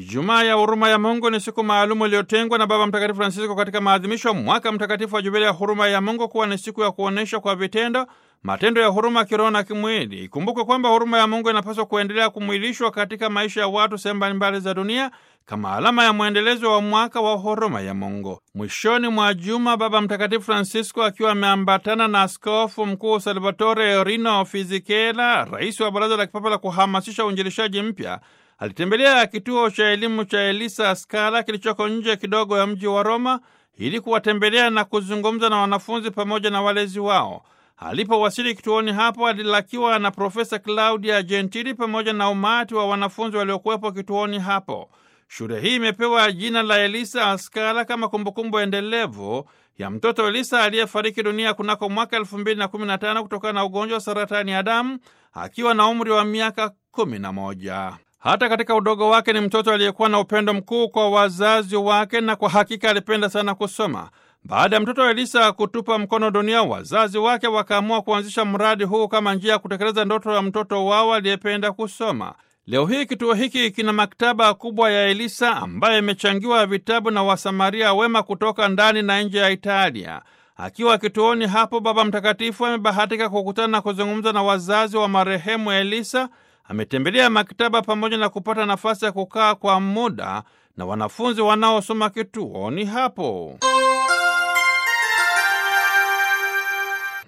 Ijumaa ya huruma ya Mungu ni siku maalumu iliyotengwa na Baba Mtakatifu Francisco katika maadhimisho mwaka mtakatifu wa Jubilia ya huruma ya Mungu kuwa ni siku ya kuonyesha kwa vitendo matendo ya huruma kiroho na kimwili. Ikumbukwe kwamba huruma ya Mungu inapaswa kuendelea kumwilishwa katika maisha ya watu sehemu mbalimbali za dunia kama alama ya mwendelezo wa mwaka wa huruma ya Mungu. Mwishoni mwa juma, Baba Mtakatifu Francisco akiwa ameambatana na Askofu Mkuu Salvatore Rino Fisichella, rais wa Baraza la Kipapa la kuhamasisha uinjilishaji mpya, alitembelea kituo cha elimu cha Elisa Scala kilichoko nje kidogo ya mji wa Roma ili kuwatembelea na kuzungumza na wanafunzi pamoja na walezi wao. Alipowasili kituoni hapo alilakiwa na Profesa Claudia Gentili pamoja na umati wa wanafunzi waliokuwepo kituoni hapo. Shule hii imepewa jina la Elisa Scala kama kumbukumbu endelevu ya mtoto Elisa aliyefariki dunia kunako mwaka elfu mbili na kumi na tano kutokana na ugonjwa wa saratani ya damu akiwa na umri wa miaka kumi na moja. Hata katika udogo wake ni mtoto aliyekuwa na upendo mkuu kwa wazazi wake na kwa hakika alipenda sana kusoma. Baada ya mtoto Elisa kutupa mkono dunia, wazazi wake wakaamua kuanzisha mradi huu kama njia ya kutekeleza ndoto ya mtoto wao aliyependa kusoma. Leo hii kituo hiki kina maktaba kubwa ya Elisa ambayo imechangiwa vitabu na Wasamaria wema kutoka ndani na nje ya Italia. Akiwa kituoni hapo, Baba Mtakatifu amebahatika kukutana na kuzungumza na wazazi wa marehemu Elisa. Ametembelea maktaba pamoja na kupata nafasi ya kukaa kwa muda na wanafunzi wanaosoma kituoni hapo.